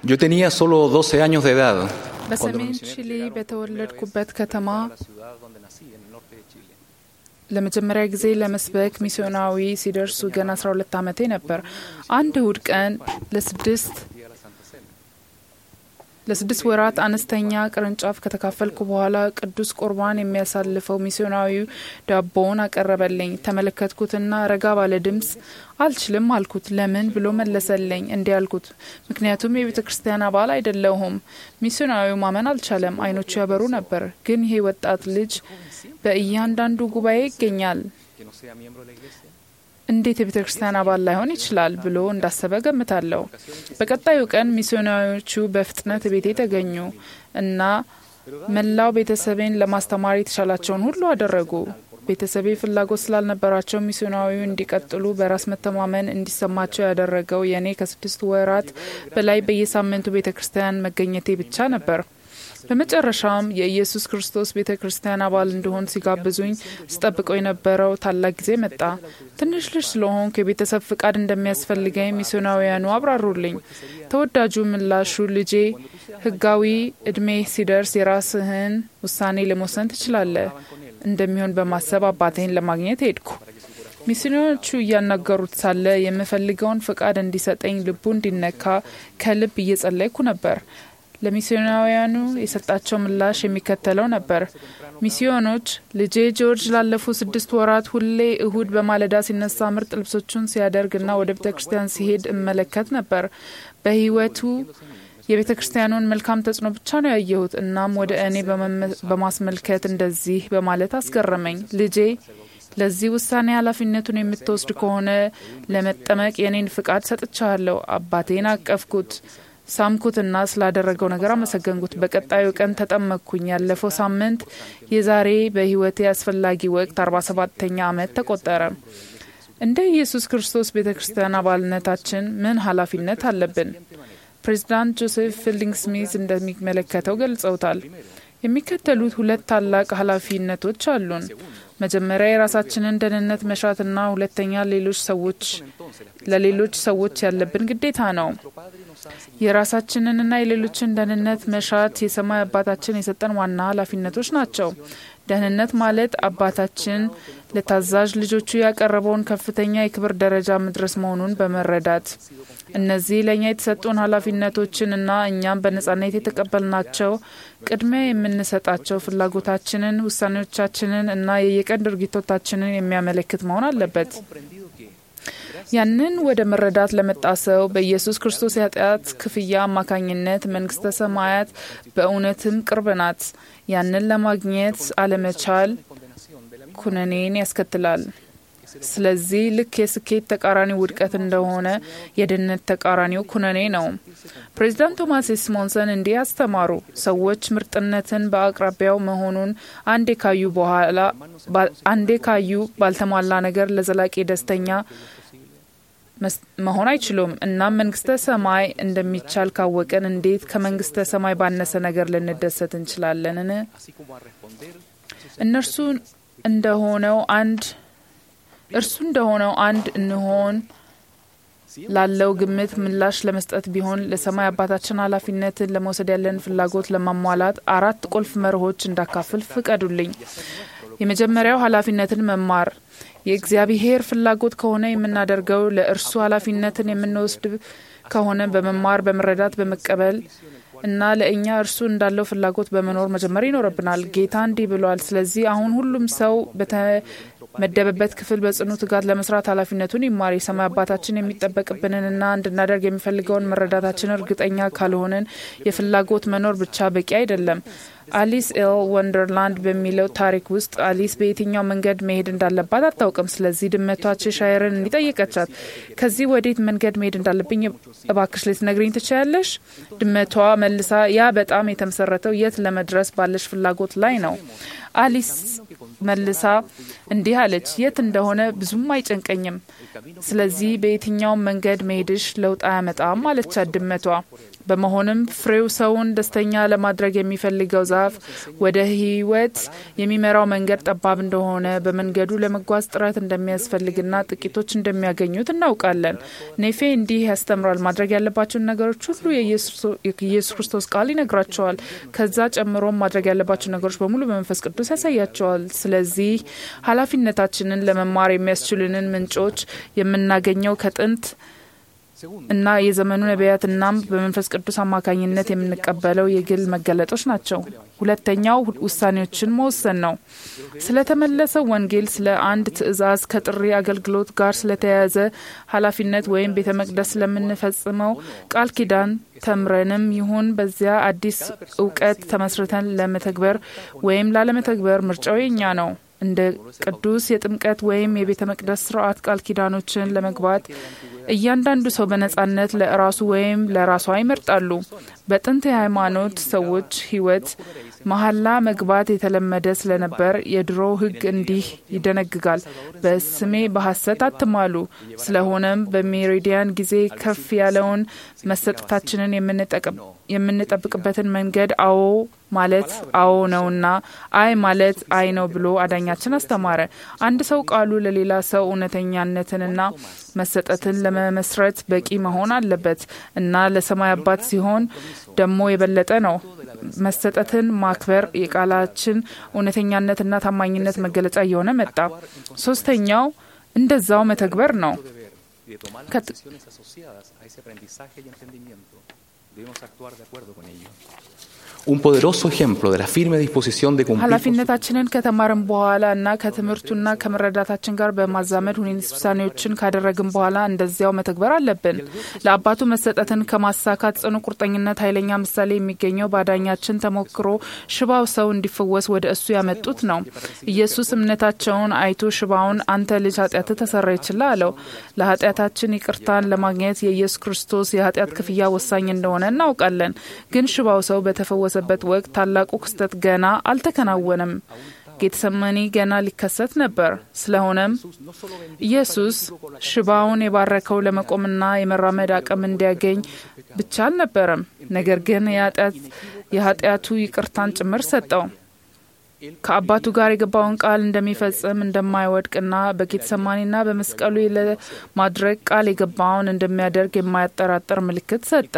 Yo tenía solo 12 años de edad. cuando los በሰሜን misioneros ቺሊ llegaron በተወለድኩበት ከተማ a la ciudad donde nací, en el norte de Chile. ለመጀመሪያ ጊዜ ለመስበክ ሚስዮናዊ ሲደርሱ ገና 12 ዓመቴ ነበር። አንድ እሁድ ቀን ለስድስት Fui a la Santa Cena. ለስድስት ወራት አነስተኛ ቅርንጫፍ ከተካፈልኩ በኋላ ቅዱስ ቁርባን የሚያሳልፈው ሚስዮናዊው ዳቦውን አቀረበልኝ። ተመለከትኩትና ረጋ ባለ ድምፅ አልችልም አልኩት። ለምን ብሎ መለሰልኝ። እንዲህ አልኩት፣ ምክንያቱም የቤተ ክርስቲያን አባል አይደለሁም። ሚስዮናዊው ማመን አልቻለም። አይኖቹ ያበሩ ነበር። ግን ይሄ ወጣት ልጅ በእያንዳንዱ ጉባኤ ይገኛል Que no sea miembro de la iglesia. እንዴት የቤተ ክርስቲያን አባል ላይሆን ይችላል ብሎ እንዳሰበ ገምታለሁ። በቀጣዩ ቀን ሚስዮናዊዎቹ በፍጥነት ቤቴ ተገኙ እና መላው ቤተሰቤን ለማስተማር የተቻላቸውን ሁሉ አደረጉ። ቤተሰቤ ፍላጎት ስላልነበራቸው ሚስዮናዊው እንዲቀጥሉ በራስ መተማመን እንዲሰማቸው ያደረገው የእኔ ከስድስት ወራት በላይ በየሳምንቱ ቤተ ክርስቲያን መገኘቴ ብቻ ነበር። በመጨረሻም የኢየሱስ ክርስቶስ ቤተ ክርስቲያን አባል እንድሆን ሲጋብዙኝ ስጠብቀው የነበረው ታላቅ ጊዜ መጣ። ትንሽ ልጅ ስለሆንኩ የቤተሰብ ፍቃድ እንደሚያስፈልገኝ ሚስዮናውያኑ አብራሩልኝ። ተወዳጁ ምላሹ ልጄ ሕጋዊ እድሜ ሲደርስ የራስህን ውሳኔ ለመወሰን ትችላለህ እንደሚሆን በማሰብ አባቴን ለማግኘት ሄድኩ። ሚስዮኖቹ እያናገሩት ሳለ የምፈልገውን ፍቃድ እንዲሰጠኝ ልቡ እንዲነካ ከልብ እየጸለይኩ ነበር። ለሚስዮናውያኑ የሰጣቸው ምላሽ የሚከተለው ነበር። ሚስዮኖች ልጄ ጆርጅ ላለፉት ስድስት ወራት ሁሌ እሁድ በማለዳ ሲነሳ ምርጥ ልብሶቹን ሲያደርግና ወደ ቤተ ክርስቲያን ሲሄድ እመለከት ነበር። በህይወቱ የቤተ ክርስቲያኑን መልካም ተጽዕኖ ብቻ ነው ያየሁት። እናም ወደ እኔ በመመ- በማስመልከት እንደዚህ በማለት አስገረመኝ። ልጄ ለዚህ ውሳኔ ኃላፊነቱን የምትወስድ ከሆነ ለመጠመቅ የኔን ፍቃድ ሰጥቻለሁ። አባቴን አቀፍኩት፣ ሳምኩትና ስላደረገው ነገር አመሰገንኩት። በቀጣዩ ቀን ተጠመቅኩኝ። ያለፈው ሳምንት የዛሬ በህይወቴ አስፈላጊ ወቅት አርባ ሰባተኛ ዓመት ተቆጠረ። እንደ ኢየሱስ ክርስቶስ ቤተ ክርስቲያን አባልነታችን ምን ኃላፊነት አለብን? ፕሬዚዳንት ጆሴፍ ፊልዲንግ ስሚዝ እንደሚመለከተው ገልጸውታል። የሚከተሉት ሁለት ታላቅ ኃላፊነቶች አሉን። መጀመሪያ የራሳችንን ደህንነት መሻትና ሁለተኛ ሌሎች ሰዎች ለሌሎች ሰዎች ያለብን ግዴታ ነው። የራሳችንንና የሌሎችን ደህንነት መሻት የሰማይ አባታችን የሰጠን ዋና ኃላፊነቶች ናቸው። ደህንነት ማለት አባታችን ለታዛዥ ልጆቹ ያቀረበውን ከፍተኛ የክብር ደረጃ መድረስ መሆኑን በመረዳት እነዚህ ለእኛ የተሰጡን ኃላፊነቶችን እና እኛም በነጻነት የተቀበልናቸው ቅድሚያ የምንሰጣቸው ፍላጎታችንን፣ ውሳኔዎቻችንን እና የየቀን ድርጊቶቻችንን የሚያመለክት መሆን አለበት። ያንን ወደ መረዳት ለመጣ ሰው በኢየሱስ ክርስቶስ የኃጢአት ክፍያ አማካኝነት መንግስተ ሰማያት በእውነትም ቅርብ ናት። ያንን ለማግኘት አለመቻል ኩነኔን ያስከትላል። ስለዚህ ልክ የስኬት ተቃራኒ ውድቀት እንደሆነ የድህነት ተቃራኒው ኩነኔ ነው። ፕሬዚዳንት ቶማስ ሲሞንሰን እንዲህ አስተማሩ። ሰዎች ምርጥነትን በአቅራቢያው መሆኑን አንዴ ካዩ በኋላ አንዴ ካዩ ባልተሟላ ነገር ለዘላቂ ደስተኛ መሆን አይችሉም። እናም መንግስተ ሰማይ እንደሚቻል ካወቅን እንዴት ከመንግስተ ሰማይ ባነሰ ነገር ልንደሰት እንችላለንን? እነርሱ እንደሆነው አንድ እርሱ እንደሆነው አንድ እንሆን ላለው ግምት ምላሽ ለመስጠት ቢሆን ለሰማይ አባታችን ኃላፊነትን ለመውሰድ ያለን ፍላጎት ለማሟላት አራት ቁልፍ መርሆች እንዳካፍል ፍቀዱልኝ። የመጀመሪያው ኃላፊነትን መማር የእግዚአብሔር ፍላጎት ከሆነ የምናደርገው ለእርሱ ኃላፊነትን የምንወስድ ከሆነ በመማር በመረዳት በመቀበል እና ለእኛ እርሱ እንዳለው ፍላጎት በመኖር መጀመር ይኖርብናል። ጌታ እንዲህ ብሏል። ስለዚህ አሁን ሁሉም ሰው በተመደበበት ክፍል በጽኑ ትጋት ለመስራት ኃላፊነቱን ይማር። የሰማይ አባታችን የሚጠበቅብንንና እንድናደርግ የሚፈልገውን መረዳታችን እርግጠኛ ካልሆንን የፍላጎት መኖር ብቻ በቂ አይደለም። አሊስ ኤል ወንደርላንድ በሚለው ታሪክ ውስጥ አሊስ በየትኛው መንገድ መሄድ እንዳለባት አታውቅም። ስለዚህ ድመቷ ቼሻየርን እንዲጠየቀቻት ከዚህ ወዴት መንገድ መሄድ እንዳለብኝ እባክሽ ልትነግሪኝ ትችያለሽ? ድመቷ መልሳ ያ በጣም የተመሰረተው የት ለመድረስ ባለሽ ፍላጎት ላይ ነው። አሊስ መልሳ እንዲህ አለች፣ የት እንደሆነ ብዙም አይጨንቀኝም። ስለዚህ በየትኛውም መንገድ መሄድሽ ለውጥ አያመጣም አለቻት ድመቷ። በመሆንም ፍሬው ሰውን ደስተኛ ለማድረግ የሚፈልገው ዛፍ ወደ ሕይወት የሚመራው መንገድ ጠባብ እንደሆነ በመንገዱ ለመጓዝ ጥረት እንደሚያስፈልግና ጥቂቶች እንደሚያገኙት እናውቃለን። ኔፌ እንዲህ ያስተምራል። ማድረግ ያለባቸውን ነገሮች ሁሉ የኢየሱስ ክርስቶስ ቃል ይነግራቸዋል። ከዛ ጨምሮም ማድረግ ያለባቸው ነገሮች በሙሉ በመንፈስ ቅዱስ ያሳያቸዋል። ስለዚህ ኃላፊነታችንን ለመማር የሚያስችሉንን ምንጮች የምናገኘው ከጥንት እና የዘመኑ ነቢያት እናም በመንፈስ ቅዱስ አማካኝነት የምንቀበለው የግል መገለጦች ናቸው። ሁለተኛው ውሳኔዎችን መወሰን ነው። ስለተመለሰው ወንጌል፣ ስለ አንድ ትእዛዝ፣ ከጥሪ አገልግሎት ጋር ስለተያያዘ ኃላፊነት ወይም ቤተ መቅደስ ስለምንፈጽመው ቃል ኪዳን ተምረንም ይሁን በዚያ አዲስ እውቀት ተመስርተን ለመተግበር ወይም ላለመተግበር ምርጫው የኛ ነው። እንደ ቅዱስ የጥምቀት ወይም የቤተ መቅደስ ስርዓት ቃል ኪዳኖችን ለመግባት እያንዳንዱ ሰው በነጻነት ለራሱ ወይም ለራሷ ይመርጣሉ። በጥንት የሃይማኖት ሰዎች ሕይወት መሐላ መግባት የተለመደ ስለነበር የድሮ ሕግ እንዲህ ይደነግጋል፣ በስሜ በሐሰት አትማሉ። ስለሆነም በሜሪዲያን ጊዜ ከፍ ያለውን መሰጠታችንን የምንጠብቅበትን መንገድ አዎ ማለት አዎ ነውና አይ ማለት አይ ነው ብሎ አዳኛችን አስተማረ። አንድ ሰው ቃሉ ለሌላ ሰው እውነተኛነትንና መሰጠትን ለመመስረት በቂ መሆን አለበት እና ለሰማይ አባት ሲሆን ደግሞ የበለጠ ነው። መሰጠትን ማክበር የቃላችን እውነተኛነትና ታማኝነት መገለጫ እየሆነ መጣ። ሶስተኛው እንደዛው መተግበር ነው። Un poderoso ejemplo de la firme disposición de cumplir ኃላፊነታችንን ከተማርን በኋላ እና ከትምህርቱና ከመረዳታችን ጋር በማዛመድ ሁኔታ ውሳኔዎችን ካደረግን በኋላ እንደዚያው መተግበር አለብን። ለአባቱ መሰጠትን ከማሳካት ጽኑ ቁርጠኝነት ኃይለኛ ምሳሌ የሚገኘው በአዳኛችን ተሞክሮ ሽባው ሰው እንዲፈወስ ወደ እሱ ያመጡት ነው። ኢየሱስ እምነታቸውን አይቶ ሽባውን አንተ ልጅ ኃጢአት ተሰራ ይችላ አለው። ለኃጢአታችን ይቅርታን ለማግኘት የኢየሱስ ክርስቶስ የኃጢአት ክፍያ ወሳኝ እንደሆነ እናውቃለን። ግን ሽባው ሰው በተፈወሰ በት ወቅት ታላቁ ክስተት ገና አልተከናወነም። ጌተሰማኒ ገና ሊከሰት ነበር። ስለሆነም ኢየሱስ ሽባውን የባረከው ለመቆምና የመራመድ አቅም እንዲያገኝ ብቻ አልነበረም፣ ነገር ግን የኃጢአቱ ይቅርታን ጭምር ሰጠው። ከአባቱ ጋር የገባውን ቃል እንደሚፈጽም እንደማይወድቅና በጌተሰማኒና በመስቀሉ ለማድረግ ቃል የገባውን እንደሚያደርግ የማያጠራጥር ምልክት ሰጠ።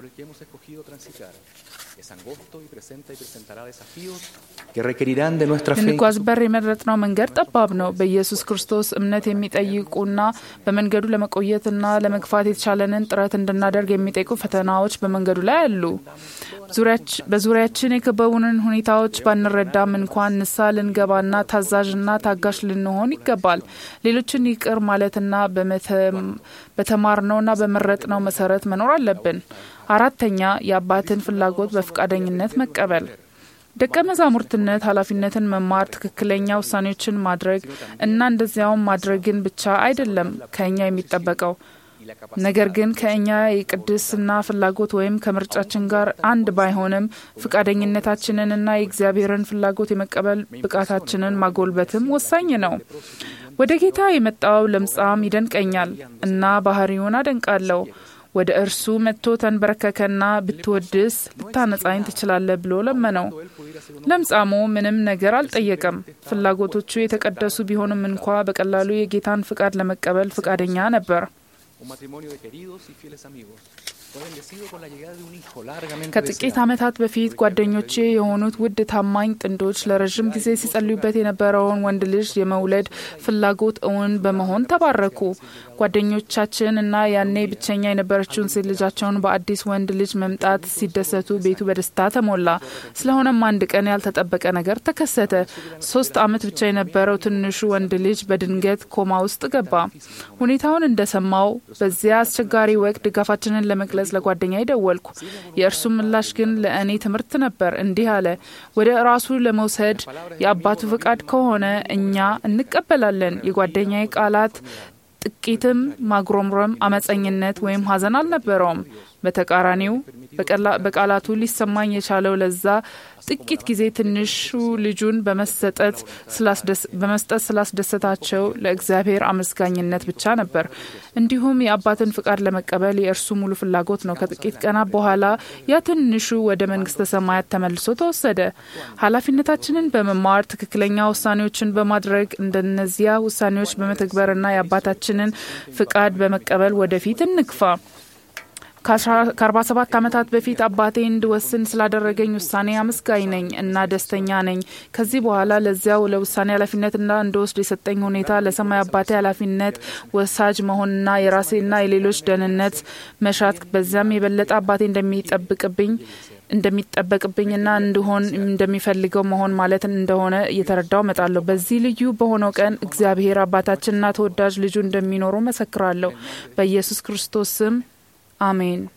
ልንጓዝበት የመረጥነው መንገድ ጠባብ ነው። በኢየሱስ ክርስቶስ እምነት የሚጠይቁና በመንገዱ ለመቆየትና ለመግፋት የተቻለንን ጥረት እንድናደርግ የሚጠይቁ ፈተናዎች በመንገዱ ላይ አሉ። በዙሪያችን የከበቡንን ሁኔታዎች ባንረዳም እንኳን ንሳ ልንገባና ታዛዥና ታጋሽ ልንሆን ይገባል። ሌሎችን ይቅር ማለትና በተማርነውና በመረጥነው መሰረት መኖር አለብን። አራተኛ የአባትን ፍላጎት በፈቃደኝነት መቀበል። ደቀ መዛሙርትነት ኃላፊነትን መማር፣ ትክክለኛ ውሳኔዎችን ማድረግ እና እንደዚያውም ማድረግን ብቻ አይደለም ከእኛ የሚጠበቀው ነገር ግን ከእኛ የቅድስና ፍላጎት ወይም ከምርጫችን ጋር አንድ ባይሆንም ፍቃደኝነታችንንና የእግዚአብሔርን ፍላጎት የመቀበል ብቃታችንን ማጎልበትም ወሳኝ ነው። ወደ ጌታ የመጣው ለምጻም ይደንቀኛል እና ባህሪውን አደንቃለሁ። ወደ እርሱ መጥቶ ተንበረከከና ብትወድስ ልታነጻኝ ትችላለህ ብሎ ለመነው። ለምጻሙ ምንም ነገር አልጠየቀም። ፍላጎቶቹ የተቀደሱ ቢሆንም እንኳ በቀላሉ የጌታን ፍቃድ ለመቀበል ፍቃደኛ ነበር። ከጥቂት ዓመታት በፊት ጓደኞቼ የሆኑት ውድ ታማኝ ጥንዶች ለረዥም ጊዜ ሲጸልዩበት የነበረውን ወንድ ልጅ የመውለድ ፍላጎት እውን በመሆን ተባረኩ። ጓደኞቻችን እና ያኔ ብቸኛ የነበረችውን ሴት ልጃቸውን በአዲስ ወንድ ልጅ መምጣት ሲደሰቱ ቤቱ በደስታ ተሞላ። ስለሆነም አንድ ቀን ያልተጠበቀ ነገር ተከሰተ። ሶስት ዓመት ብቻ የነበረው ትንሹ ወንድ ልጅ በድንገት ኮማ ውስጥ ገባ። ሁኔታውን እንደሰማው በዚያ አስቸጋሪ ወቅት ድጋፋችንን ለመግለጽ ለጓደኛ ደወልኩ። የእርሱ ምላሽ ግን ለእኔ ትምህርት ነበር። እንዲህ አለ፣ ወደ ራሱ ለመውሰድ የአባቱ ፍቃድ ከሆነ እኛ እንቀበላለን። የጓደኛዬ ቃላት ጥቂትም ማጉረምረም፣ አመፀኝነት ወይም ሐዘን አልነበረውም። በተቃራኒው በቃላቱ ሊሰማኝ የቻለው ለዛ ጥቂት ጊዜ ትንሹ ልጁን በመስጠት ስላስደሰታቸው ለእግዚአብሔር አመስጋኝነት ብቻ ነበር። እንዲሁም የአባትን ፍቃድ ለመቀበል የእርሱ ሙሉ ፍላጎት ነው። ከጥቂት ቀናት በኋላ ያ ትንሹ ወደ መንግስተ ሰማያት ተመልሶ ተወሰደ። ኃላፊነታችንን በመማር ትክክለኛ ውሳኔዎችን በማድረግ እንደነዚያ ውሳኔዎች በመተግበርና የአባታችንን ፍቃድ በመቀበል ወደፊት እንግፋ። ከ47 ዓመታት በፊት አባቴ እንድወስን ስላደረገኝ ውሳኔ አመስጋኝ ነኝ እና ደስተኛ ነኝ። ከዚህ በኋላ ለዚያው ለውሳኔ ኃላፊነትና እንድወስድ የሰጠኝ ሁኔታ ለሰማይ አባቴ ኃላፊነት ወሳጅ መሆንና የራሴና የሌሎች ደህንነት መሻት በዚያም የበለጠ አባቴ እንደሚጠብቅብኝ እንደሚጠበቅብኝና እንድሆን እንደሚፈልገው መሆን ማለት እንደሆነ እየተረዳው እመጣለሁ። በዚህ ልዩ በሆነው ቀን እግዚአብሔር አባታችንና ተወዳጅ ልጁ እንደሚኖሩ መሰክራለሁ። በኢየሱስ ክርስቶስ ስም አሜን።